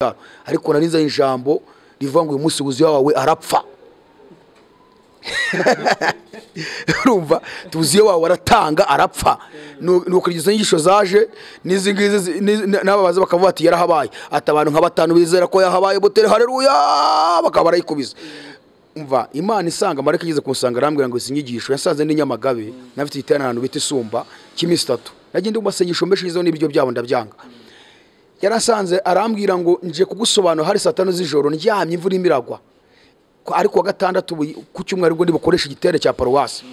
cyaro ariko narinzanye ijambo rivuga ngo uyu munsi wuzuye wawe arapfa urumva tuzi iyo wawe aratanga arapfa nuko izo nyigisho zaje n'izi ngizi n'aba baza bakavuga ati yarahabaye ati abantu nka batanu bizera ko yahabaye butere hareruya bakaba barayikubiza umva imana isanga marayika igeze kumusanga arambwira ngo izi nyigisho yasanze ndi nyamagabe n'abafite igiterane ahantu bita isumba cy'iminsi itatu nagenda mu masengesho menshi yizeho n'ibiryo byabo ndabyanga yarasanze arambwira ngo nje kugusobanura hari saa tanu z'ijoro ndyamye imvura irimo iragwa ariko wa gatandatu ku cyumweru ubwo ntibukoresha igiterane cya paruwasi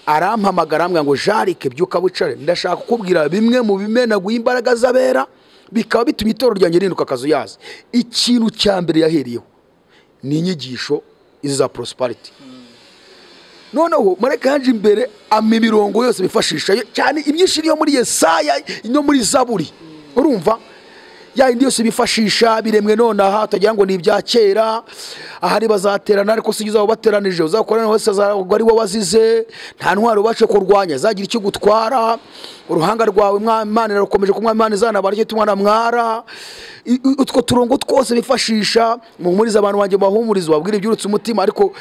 arampamagara arambwira ngo jarike byuka wicare ndashaka kukubwira bimwe mu bimenaguye imbaraga z'abera bikaba bituma itorero ryanjye rihinduka akazu yazo ikintu cya mbere yaheriyeho ni inyigisho iza porosipariti noneho marayika yaje imbere ama imirongo yose bifashisha cyane imyinshi niyo muri yesaya no muri zaburi urumva ya yindi yose bifashisha biremwe nonaha utagira ngo ni ibya kera ahari bazaterana ariko si uzaba bateranije uzakorana wese azagwa ari wowe wazize nta ntwaro ubashe kurwanya zagira icyo gutwara uruhanga rwawe imana irakomeje kunywa imana izanabara icyo tumwana mwara utwo turongo twose bifashisha muhumuriza abantu banjye bahumuriza wabwira ibyurutse umutima ariko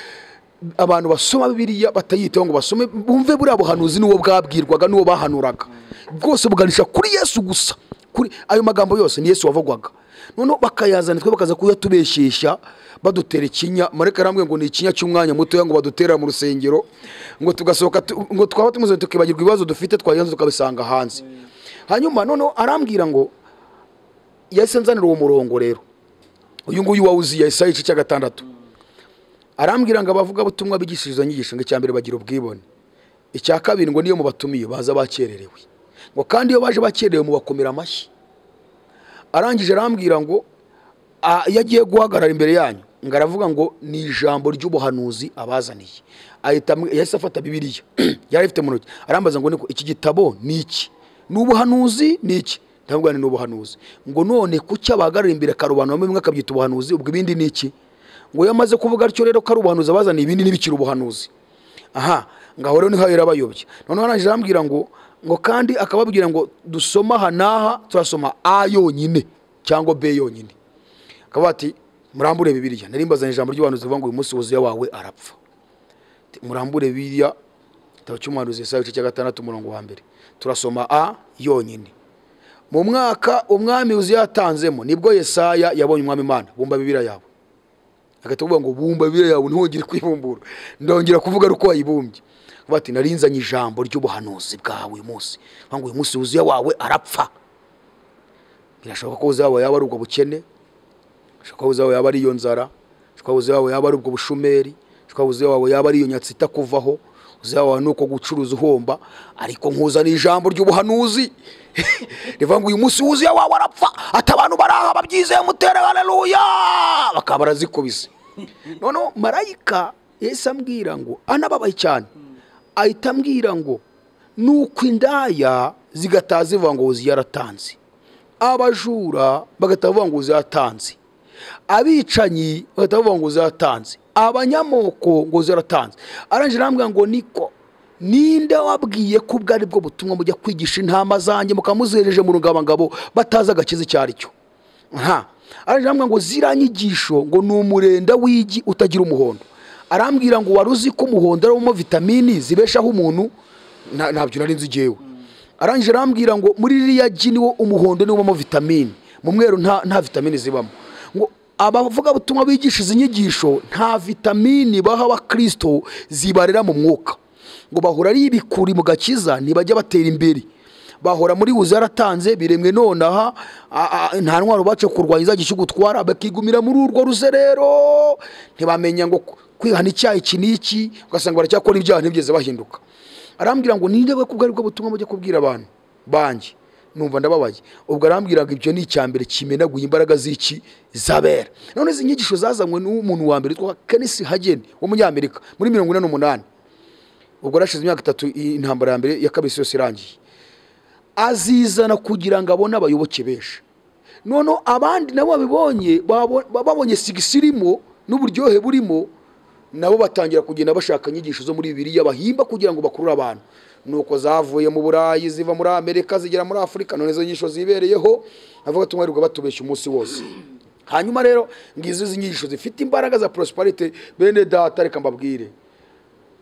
abantu basoma bibiriya batayitaho ngo basome bumve buriya buhanuzi n'uwo bwabwirwaga n'uwo bahanuraga bwose buganisha kuri yesu gusa kuri ayo magambo yose ni yesu wavugwaga noneho bakayazana twe bakaza kuyatubeshesha badutera ikinya mareka arambwira ngo ni ikinya cy'umwanya mutoya ngo badutera mu rusengero ngo tugasohoka ngo twaba tumuze tukibagirwa ibibazo dufite twagenza tukabisanga hanze hanyuma noneho arambwira ngo yahise nzanira uwo murongo rero uyu nguyu wawuziye yahise ayica icya gatandatu arambwira ngo abavugabutumwa bigishiriza inyigisho ngo icya mbere bagira ubwibone icya kabiri ngo niyo mubatumiye baza bakererewe ngo kandi iyo baje bakerewe mubakomera amashyi arangije arambwira ngo iyo agiye guhagarara imbere yanyu ngo aravuga ngo ni ijambo ry'ubuhanuzi abazaniye yahise afata bibiriya yari afite mu ntoki arambaza ngo niko iki gitabo ni iki ni ubuhanuzi ni iki ntabwo ni ubuhanuzi ngo none kuki abahagarara imbere karubanda bamwe akabyita ubuhanuzi ubwo ibindi ni iki ngo iyo amaze kuvuga atyo rero ko ari ubuhanuzi abazaniye ibindi ntibikiri ubuhanuzi aha ngaho rero niho yari abayobye noneho arangije arambwira ngo ngo kandi akababwira ngo dusoma aha n'aha turasoma a yonyine cyangwa b yonyine akaba ati murambure bibiriya narimbazanye ijambo ry'ubuhanuzi rivuga ngo uyu munsi wuzuye wawe arapfa murambure bibiriya igitabo cy'umuhanuzi isaha igice cya gatandatu umurongo wa mbere turasoma a yonyine mu mwaka umwami wuzuye yatanzemo nibwo yesaya yabonye umwami imana bumva bibiriya yawe agahita avuga ngo bumva bibiriya yawe ntihongere kuyibumbura ndongera kuvuga ari uko wayibumbye bati narinzanye ijambo ry'ubuhanuzi bwawe uyu munsi ngo uyu munsi wuzuye wawe arapfa birashoboka ko wuzuye wawe yaba ari ubwo bukene ashobora ko wuzuye wawe yaba ari iyo nzara ashobora ko wuzuye wawe yaba ari ubwo bushumeri ashobora ko wuzuye wawe yaba ari iyo nyatsi itakuvaho wuzuye wawe ni uko gucuruza uhomba ariko nkuzana ijambo ry'ubuhanuzi rivuga ngo uyu munsi wuzuye wawe arapfa ati abantu bari aha babyizeye mutere hareruya bakaba barazikubise noneho marayika yahise ambwira ngo anababaye cyane ahita ambwira ngo nuko indaya zigataha zivuga ngo wuzuye yaratanze abajura bagataha bavuga ngo wuzuye yaratanze abicanyi bagataha bavuga ngo wuzuye yaratanze abanyamoko ngo wuzuye yaratanze arangije arambwira ngo niko ninde wabwiye ko ubwo ari bwo butumwa mujya kwigisha intama zanjye mukamuzereje mu rungabangabo batazi agakiza icyo ari cyo nta arangije arambwira ngo ziranyigisho ngo ni umurenda w'igi utagira umuhondo arambwira ngo wari uzi ko umuhondo arimo vitamini zibeshaho umuntu ntabyo nari nzi igihewe arangije arambwira ngo muri ririya gi niwo umuhondo niwo ubamo vitamini mu mweru nta vitamini zibamo ngo abavugabutumwa bigisha izi nyigisho nta vitamini baha abakirisito zibarera mu mwuka ngo bahora ari ibikuri mu gakiza ntibajya batera imbere bahora muri wuzuye yaratanze biremwe nonaha nta ntwaro bace kurwanya izajya ikigutwara bakigumira muri urwo ruzerero ntibamenya ngo kwihana icyaha iki n'iki ugasanga baracyakora ibyaha ntibigeze bahinduka arambwira ngo ninde bwo kubwo aribwo butumwa mujya kubwira abantu banjye numva ndababaye ubwo arambwira ngo ibyo ni icya mbere kimenaguye imbaraga z'iki zabera none izi nyigisho zazanywe n'umuntu wa mbere witwa kenisi hageni w'umunyamerika muri mirongo ine n'umunani ubwo yarashize imyaka itatu intambara ya mbere ya kabiri yose irangiye azizana kugira ngo abone abayoboke benshi noneho abandi nabo babibonye babonye sigisi irimo n'uburyohe burimo nabo batangira kugenda bashaka inyigisho zo muri bibiriya bahimba kugira ngo bakurure abantu nuko zavuye mu burayi ziva muri amerika zigera muri afurika none izo nyigisho zibereyeho avuga tunywa batubeshya umunsi wose hanyuma rero ngizo izi nyigisho zifite imbaraga za prosperite bene data reka mbabwire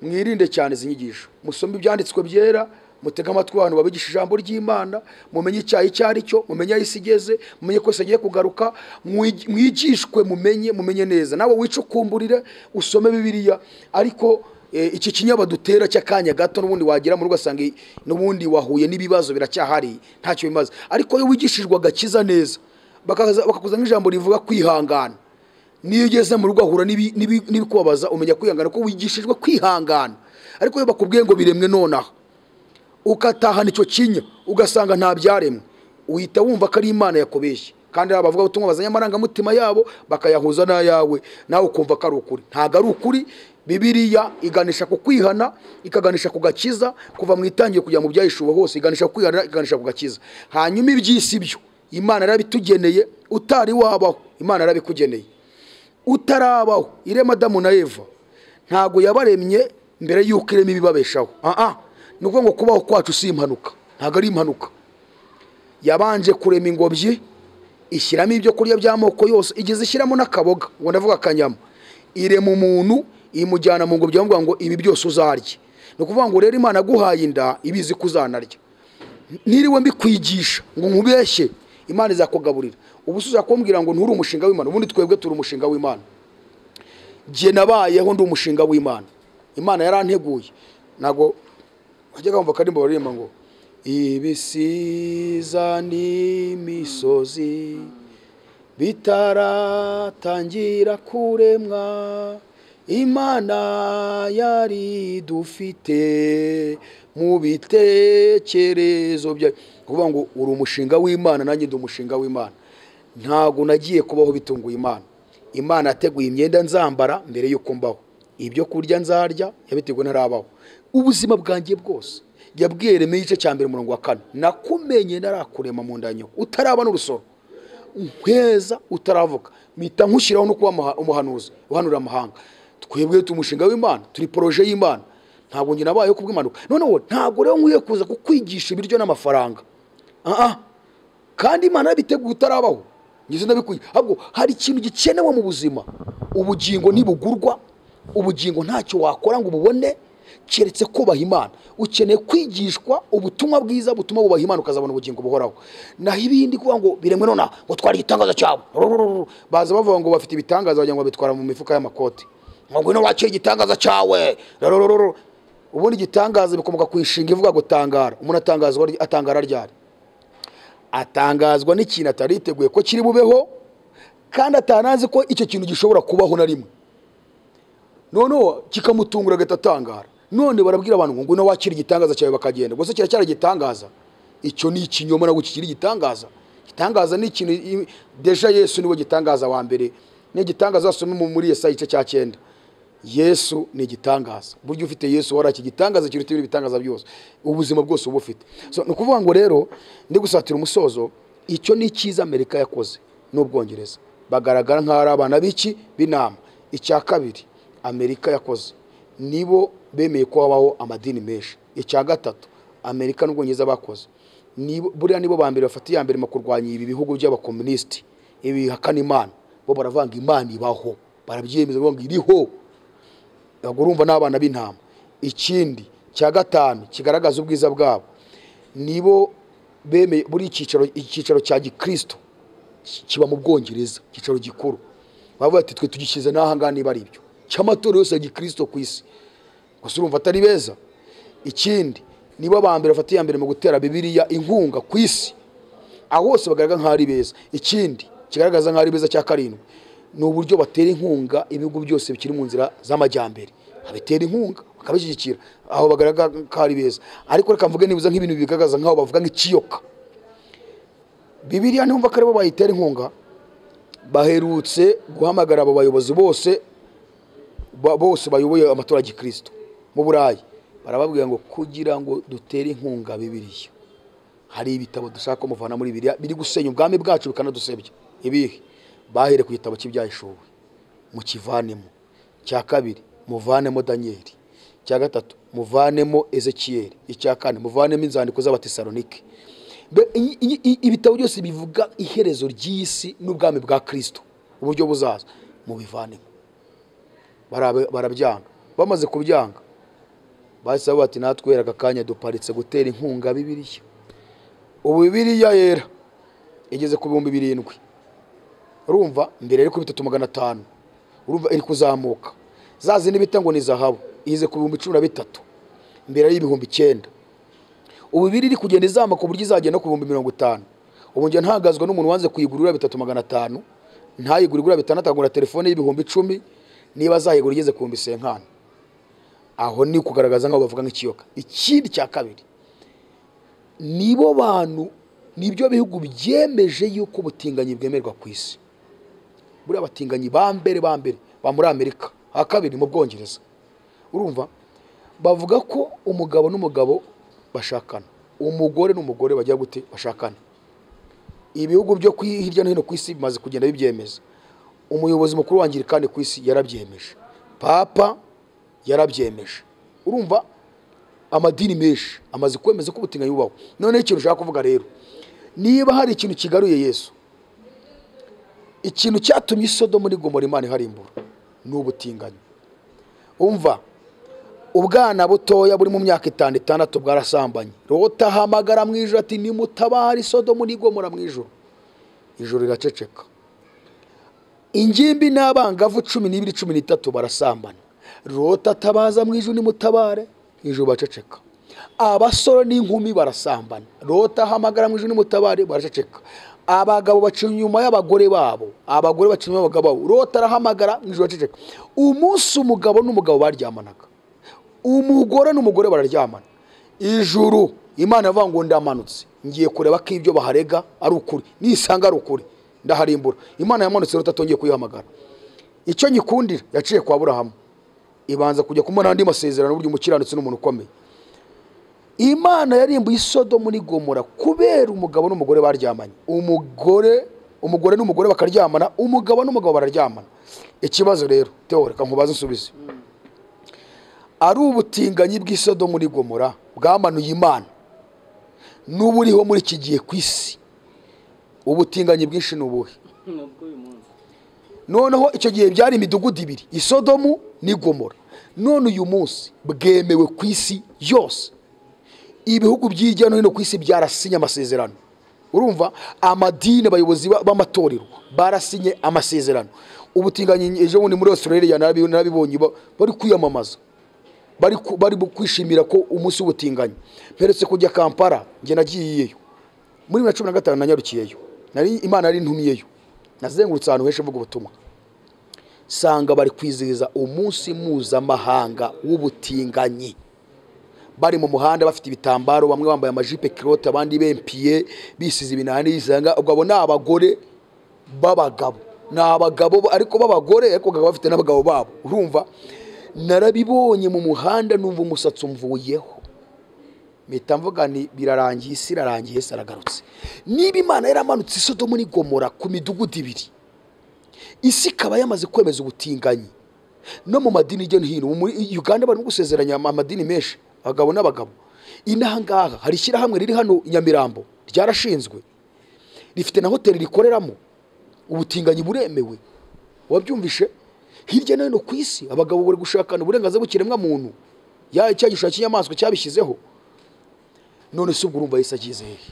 mwirinde cyane izi nyigisho musome ibyanditswe byera mutege amatwi abantu babigisha ijambo ry'imana mumenye icyaha icyo ari cyo mumenye aho isi igeze mumenye ko isi agiye kugaruka mwig- mwigishwe mumenye mumenye neza nawe wicukumburire usome bibiliya ariko eh, iki kinyabadutera cy'akanya gato n'ubundi wagera mu rugo ugasanga i- n'ubundi wahuye n'ibibazo biracyahari ntacyo bimaze ariko iyo wigishijwe agakiza neza bakaza- bakakuza nk'ijambo rivuga kwihangana niyo ugeze mu rugo ahura n'ibi- n'ibi- n'ibikubabaza umenya kwihangana ko wigishijwe kwihangana ariko iyo bakubwiye ngo biremwe nonaha ukatahana icyo kinya ugasanga nta byaremwe uhita wumva ko ari imana yakubeshye kandi aba bavugabutumwa bazanye amarangamutima yabo bakayahuza n'ayawe nawe ukumva ko ari ukuri ntabwo ari ukuri bibiliya iganisha ku kwihana ikaganisha ku gakiza kuva mu itangiye kujya mu byahishuwe hose iganisha ku kwihana iganisha ku gakiza hanyuma iby'isi byo imana yarabitugeneye utari wabaho imana yarabikugeneye utarabaho irema adamu na eva ntabwo yabaremye mbere y'uko irema ibibabeshaho aha ni ukuvuga ngo kubaho kwacu si impanuka ntabwo ari impanuka yabanje kurema ingobyi ishyiramo ibyo kurya by'amoko yose igeze ishyiramo n'akaboga ngo ndavuga akanyama irema umuntu imujyana mu ngobyi bamubwira ngo ibi byose uzarye ni ukuvuga ngo rero imana aguhaye inda ibizi ko uzanarya niriwe mbikwigisha ngo nkubeshye imana izakugaburira ubu usubiza kumbwira ngo nturi umushinga w'imana ubundi twebwe turi umushinga w'imana jye nabayeho ndi umushinga w'imana imana yaranteguye ntabwo wajyaga wumva akaririmbo baririmba ngo ibisiza n'imisozi bitaratangira kuremwa imana yari dufite mu bitekerezo byayo ni ukuvuga ngo uri umushinga w'imana nanjye ndi umushinga w'imana ntabwo nagiye kubaho bitunguye imana imana yateguye imyenda nzambara mbere y'uko mbaho ibyo kurya nzarya yabiteguye ntarabaho ubuzima bwanjye bwose yabwiye reme igice cya mbere umurongo wa kane nakumenye narakurema mu ndanyo utaraba n'urusoro nkweza utaravuka mpita nkushyiraho no kuba umuha- umuhanuzi uhanura amahanga twebwe tumushinga w'imana turi poroje y'imana ntabwo njye nabayeho kubw'impanuka noneho ntabwo rero nkwiye kuza kukwigisha ibiryo n'amafaranga aha kandi imana yabiteguye utarabaho ngize ndabikuye ahubwo hari ikintu gikenewe mu buzima ubugingo ntibugurwa ubugingo ntacyo wakora ngo ububone keretse kubaha imana ukeneye kwigishwa ubutumwa bwiza butuma bubaha imana ukazabona ubugingo buhoraho naho ibindi kuvuga ngo biremwe nona ngo twari igitangaza cyawe Rurururu. baza bavuga ngo bafite ibitangaza wagira ngo babitwara mu mifuka y'amakoti ngo ngwino wakire igitangaza cyawe Rurururu. ubundi igitangaza bikomoka ku inshinga ivuga ngo tangara umuntu atangazwa atangara ryari atangazwa n'ikintu atari yiteguye ko kiri bubeho kandi atanazi ko icyo kintu gishobora kubaho na rimwe noneho kikamutungura agahita atangara none barabwira abantu ngo ngwino wakira igitangaza cyawe bakagenda gusa kiracyari igitangaza icyo ni ikinyoma ntabwo kikiri igitangaza igitangaza ni ikintu i- deja yesu niwe gitangaza wa mbere ni igitangaza wasoma mu- muri yesaya igice cya cyenda yesu ni igitangaza buryo ufite yesu wari igitangaza kiruta ibindi bitangaza byose ubuzima bwose uba ufite So, ni ukuvuga ngo rero ndi gusatira umusozo icyo ni icyiza amerika yakoze n'ubwongereza bagaragara nk'aho ari abana b'iki b'inama icya kabiri amerika yakoze nibo bemeye ko habaho amadini menshi icya gatatu amerika n'ubwongereza bakoze Nibo- buriya nibo ba mbere bafata iya mbere mu kurwanya ibi bihugu by'abakomunisiti ibi bihakana imana bo baravanga imana ibaho barabyemeza bavuga ngo iriho ntabwo urumva n'abana b'intama ikindi cya gatanu kigaragaza ubwiza bwabo nibo bemeye buri icyicaro icyicaro cya gikristo ki- kiba mu bwongereza icyicaro gikuru bavuga ati twe tugishyize n'aha ngaha niba ari ibyo cy'amatora yose ya gikristo ku isi gusa urumva atari beza ikindi nibo ba mbere bafata iya mbere mu gutera bibiliya inkunga ku isi aho hose bagaragara nk'aho ari beza ikindi kigaragaza nk'aho ari beza cya karindwi ni uburyo batera inkunga ibihugu byose bikiri mu nzira z'amajyambere babitera inkunga bakabishyigikira aho bagaragara nk'aho ari beza ariko reka mvuge nibuza nk'ibintu bigaragaza nk'aho bavuga nk'ikiyoka bibiriya ntimva ko aribo bayitera inkunga baherutse guhamagara abo bayobozi bose ba- bose bayoboye amatora ya gikristo mu burayi barababwira ngo kugira ngo dutere inkunga bibiriya hari ibitabo dushaka ko muvana muri biriya biri gusenya ubwami bwacu bikanadusebya ibihe bahere ku gitabo cy'ibyahishuwe mukivanemo cya kabiri muvanemo daniyeli cya gatatu muvanemo ezekiyeli icya kane muvanemo inzandiko z'abatesalonike Mbe- iyi- iyi- ibitabo byose bivuga iherezo ry'isi n'ubwami bwa kristo uburyo buzaza mubivanemo Barabe- barabyanga bamaze kubyanga bahise bavuga ati natwe aka kanya duparitse gutera inkunga bibiriya ubu bibiriya yera igeze ku bihumbi birindwi urumva mbere ariko bitatu magana atanu urumva iri kuzamuka za zindi bita ngo ni zahabu igeze ku bihumbi cumi na bitatu mbere ari ibihumbi icyenda ubu ibiri iri kugenda izamuka ku buryo izagera no ku bihumbi mirongo itanu ubu njye ntagazwa n'umuntu wanze kuyigurira bitatu magana atanu ntayigure igura bitandatu agura telefone y'ibihumbi icumi niba azayigura igeze ku bihumbi senkani aho ni ukugaragaza nk'aho bavuga nk'ikiyoka ikindi cya kabiri nibo bantu nibyo bihugu byemeje yuko ubutinganyi bwemerwa ku isi buriya batinganyi ba mbere ba mbere ba muri amerika ha kabiri mu bwongereza urumva bavuga ko umugabo n'umugabo bashakana umugore n'umugore bajya gute bashakana ibihugu byo ku- hirya no hino ku isi bimaze kugenda bibyemeza umuyobozi mukuru wangira kandi ku isi yarabyemeje papa yarabyemeje urumva amadini menshi amaze kwemeza ko ubutinganyi bubaho noneho ikintu ushaka kuvuga rero niba hari ikintu kigaruye yesu ikintu cyatumye isodomo muri gomora imana iharimbura ni ubutinganyi umva ubwana butoya buri mu myaka itanu itandatu bwarasambanye lota ahamagara mu ijoro ati nimutabare isodomo n'igomora mu ijoro ijoro riraceceka ingimbi n'abangavu cumi n'ibiri cumi n'itatu barasambana lota atabaza mu ijoro nimutabare ijoro baceceka abasore n'inkumi barasambana lota ahamagara mu ijoro nimutabare baraceceka abagabo baca inyuma y'abagore babo abagore baca inyuma y'abagabo babo lota arahamagara mu ijoro baceceka umunsi umugabo n'umugabo baryamanaga umugore n'umugore bararyamana ijuru imana avuga ngo ndamanutse ngiye kureba ko ibyo baharega ari ukuri nisanga ari ukuri ndaharimbura imana yamanutse rero atongeye kuyihamagara icyo nyikundira yaciye kwa burahamu ibanza kujya kumara andi masezerano burya umukiranutsi n'umuntu ukomeye imana yarimbuye isodomu n'igomora kubera umugabo n'umugore baryamanye umugore umugore n'umugore bakaryamana umugabo n'umugabo bararyamana ikibazo rero teo reka nkubaze insubizi ari ubutinganyi bw'isodomu muri gomora bwamanuye imana n'uburiho muri iki gihe ku isi ubutinganyi bwinshi ni ubuhe nubwo uyu munsi noneho icyo gihe byari imidugudu ibiri isodomu n'i gomora none uyu munsi bwemewe ku isi yose ibihugu by'irya no hino ku isi byarasinye amasezerano urumva amadini abayobozi ba- b'amatorero barasinye amasezerano ubutinganyi ejo bundi muri australia narabi- narabibonye ba- bari kwiyamamaza bari ku- bari bu- kwishimira ko umunsi w'ubutinganyi mperetse kujya kampala njye nagiyeyo muri bibiri na cumi na gatanu nanyarukiyeyo nari imana yari intumiyeyo nazengurutse ahantu henshi mvuga ubutumwa sanga bari kwizihiza umunsi mpuzamahanga w'ubutinganyi bari mu muhanda bafite ibitambaro bamwe bambaye amajipe kirote abandi bempiye bisize ibinani bisanga ubwo abo ni abagore b'abagabo ni abagabo ba- ariko b'abagore ariko bakaba bafite n'abagabo babo urumva narabibonye mu muhanda numva umusatsi umvuyeho mpita mvuga ni birarangiye isi irarangiye ese aragarutse niba imana yaramanutse isodomu n'i gomora ku midugudu ibiri isi ikaba yamaze kwemeza ubutinganyi no mu madini hirya no hino ubu muri uganda barimo gusezeranya ama- amadini menshi abagabo n'abagabo inahangaha hari ishyirahamwe riri hano i nyamirambo ryarashinzwe rifite na hoteli rikoreramo ubutinganyi buremewe wabyumvishe hirya no hino ku isi abagabo bari gushakana uburenganzira bw'ikiremwa muntu ya cya gishushanyo cy'inyamaswa cyabishyizeho none se ubwo urumva yesu agize hehe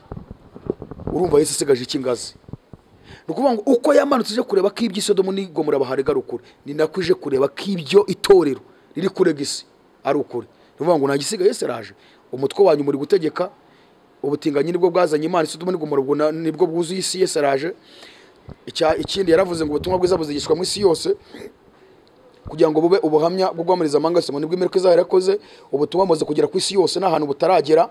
urumva yesu asigaje iki ingazi ni ukuvuga ngo uko yamanutse ije kureba ko iby'isodomu n'igomora baharega ari ukuri ni nako ije kureba ko ibyo itorero riri kurega isi ari ukuri ni ukuvuga ngo nta gisigaye ese araje umutwe wanyu muri gutegeka ubutinganyi nibwo bwazanye imana isodomu n'igomora ubwo na- nibwo bwuzuye isi yesi araje Icya- ikindi yaravuze ngo ubutumwa bwiza buzigishwa mu isi yose kugira ngo bube ubuhamya bwo guhamiriza amanga yose ngo nibwo imperuka izaba yarakoze ubutumwa bumaze kugera ku isi yose n'ahantu butaragera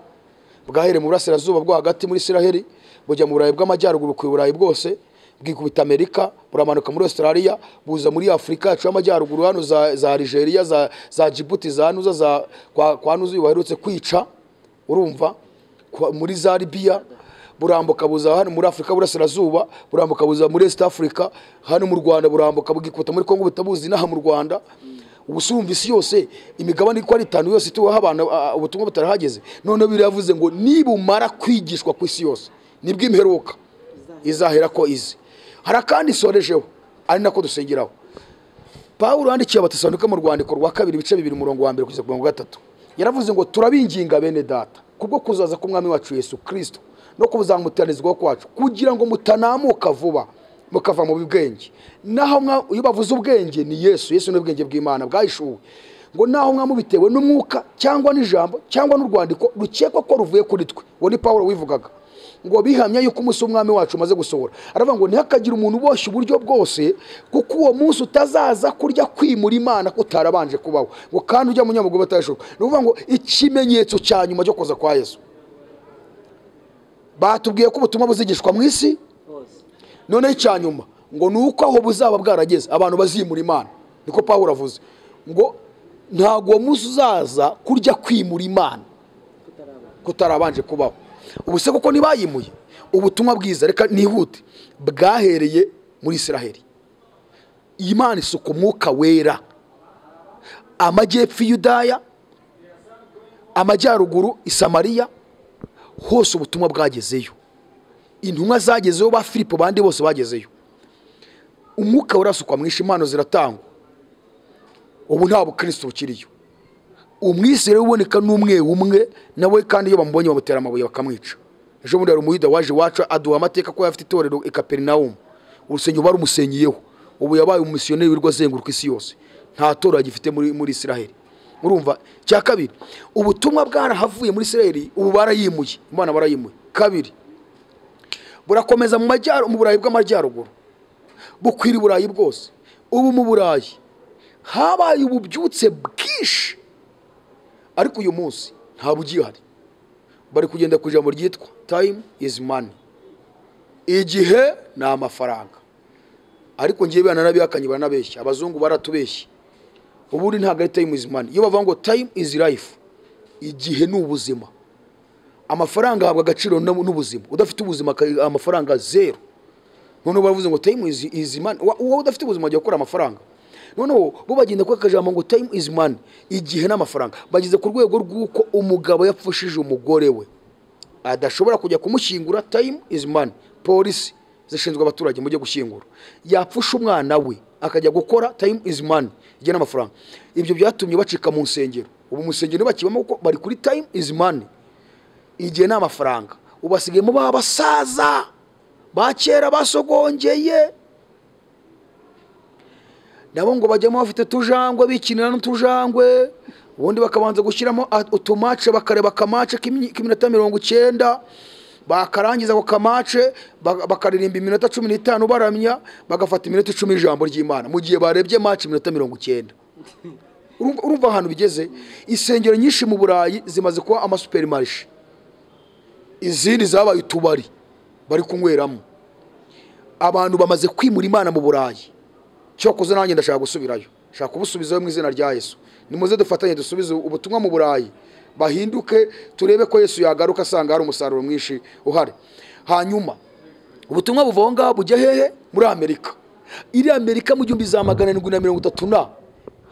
bwahereye mu burasirazuba bwo hagati muri isiraheli bujya mu burayi bw'amajyaruguru ku burayi bwose bwikubita amerika buramanuka muri australia buza muri afurika yacu y'amajyaruguru hano za, za nigeria za, za djibuti za nuza za, kwa, kwa nuza uyu baherutse kwica urumva kwa, muri za libiya burambuka buza hano muri afurika burasirazuba burambuka buza muri east africa hano mu rwanda burambuka bwikuta muri kongo butabuzi inaha mu rwanda ubusumva isi yose imigabane iko ari itanu yose ituweho abantu ah, ubutumwa butarahageze noneho biravuze ngo nibumara kwigishwa ku isi yose nibwo imperuka izahera ko izi hari akandi isorejeho ari nako dusengeraho pawulo yandikiye abatesanika mu rwandiko rwa kabiri ibice bibiri umurongo wa mbere kugeza ku murongo wa gatatu yaravuze ngo turabinginga bene data kubwo kuzaza k'umwami wacu yesu kirisito no kuzamuteranizwaho kwacu kugira ngo mutanamuka vuba mukava mu bwenge naho mwa- iyo bavuze ubwenge ni yesu yesu ni ubwenge bw'imana bwahishuwe ngo naho mwamubitewe n'umwuka cyangwa n'ijambo cyangwa n'urwandiko rukekwa ko ruvuye kuri twe uwo ni pawulo wivugaga ngo bihamya yuko umunsi w'umwami wacu umaze gusohora aravuga ngo ntihakagire umuntu uboshye uburyo bwose kuko uwo munsi utazaza kurya kwimura imana kutarabanje kubaho ngo kandi ujya mu nyamagogo batashoboka ni ukuvuga ngo ikimenyetso cya nyuma cyo kuza kwa yesu batubwiye ko ubutumwa buzigishwa mu isi hose noneho icya nyuma ngo ni uko aho buzaba bwarageze abantu bazimura imana niko pawulo avuze ngo ntabwo uwo munsi uzaza kurya kwimura imana kutarabana kutarabanje kubaho ubu se kuko ntibayimuye ubutumwa bwiza reka nihute bwahereye muri israheli iyi mana isuka umwuka wera amajyepfo i yudaya amajyaruguru i samariya hose ubutumwa bwagezeyo intumwa zagezeyo ba filipo bandi bose bagezeyo umwuka warasukwa mwinshi impano ziratangwa ubu nta bukristo bukiriyo umwisere uboneka n'umwe umwe nawe kandi iyo bamubonye bamutera amabuye bakamwica ejo bundi hari umuyuda waje iwacu aduha amateka ko afite itorero i kaperinawumu urusengero barumusenyeyeho ubu yabaye umumisiyoneri wirirwa azenguruka isi yose nta torero agifite muri muri israheli urumva cya kabiri ubutumwa bwarahavuye muri israheli ubu barayimuye imana barayimuye kabiri burakomeza mu majyaro mu burayi bw'amajyaruguru bukwira i burayi bwose ubu mu burayi habaye ububyutse bwinshi ariko uyu munsi ntabwo ugihari bari kugenda ku ijambo ryitwa tayimu izi mani igihe ni amafaranga ariko ngewe baranabihakanye baranabeshya abazungu baratubeshye ubundi ntabwo ari tayimu izi mani iyo bavuga ngo tayimu izi rayifu igihe ni ubuzima amafaranga ahabwa agaciro n'u- n'ubuzima udafite ubuzima aka- amafaranga zeru noneho baravuze ngo tayimu izi mani uwo udafite ubuzima ajya gukora amafaranga noneho bo bagenda kuri akajambo ngo tayimu izi mani igihe n'amafaranga bageze ku rwego rw'uko umugabo yapfushije umugore we adashobora kujya kumushyingura tayimu izi mani polisi zishinzwe abaturage mujye gushyingura yapfusha umwana we akajya gukora tayimu izi mani igihe n'amafaranga ibyo byatumye bacika mu nsengero ubu mu nsengero ntibakibamo kuko bari kuri tayimu izi mani igihe ni amafaranga ubu basigayemo ba basaza ba kera basogongeye nabo ngo bajyamo bafite utujangwe bikinira n'utujangwe ubundi bakabanza gushyiramo a- utumace bakareba akamace k'imi- k'iminota mirongo icyenda bakarangiza ako kamace ba- bakaririmba iminota cumi n'itanu baramya bagafata iminota icumi y'ijambo ry'imana mu gihe barebye mace iminota mirongo icyenda urumva urumva ahantu bigeze insengero nyinshi mu burayi zimaze kuba amasuperimarishe izindi zabaye utubari bari kunyweramo abantu bamaze kwimura imana mu burayi cyokoze nanjye ndashaka gusubirayo shaka kubusubizayo mu izina rya yesu nimuze dufatanye dusubize ubutumwa mu burayi bahinduke turebe ko yesu yagaruka asanga hari umusaruro mwinshi uhari hanyuma ubutumwa buva aho ngaho bujya hehe muri amerika iri amerika mu gihumbi za magana arindwi na mirongo itatu na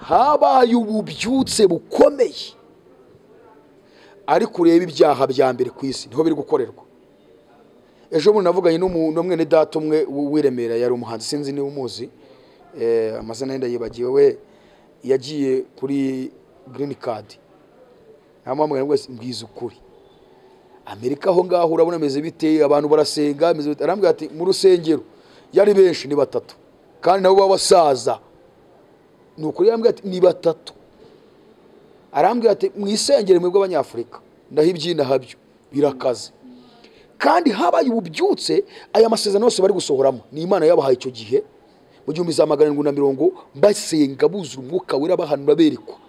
habaye ububyutse bukomeye ariko ureba ibyaha bya mbere ku isi niho biri gukorerwa ejo bundi navuganye n'umuntu umwe data umwe w- w'i Remera yari umuhanzi sinzi niba umuzi eh, amazina ye ndayibagiwe we yagiye kuri green card ntamuhamagara wese mbwiza ukuri amerika aho ngaho urabona ameze bite abantu barasenga ameze bite arambwira ati mu rusengero yari benshi ni batatu kandi nabo b'abasaza ni ukuri yarambwira ati ni batatu arambwira ati mu isengero mwebwe abanyafurika ndaho ibyina habyo birakaze kandi habaye ububyutse aya masezerano yose bari gusohoramo ni imana yabahaye icyo gihe mu gihumbi za magana arindwi na mirongo basenga buzura umwuka wera bahanura berekwa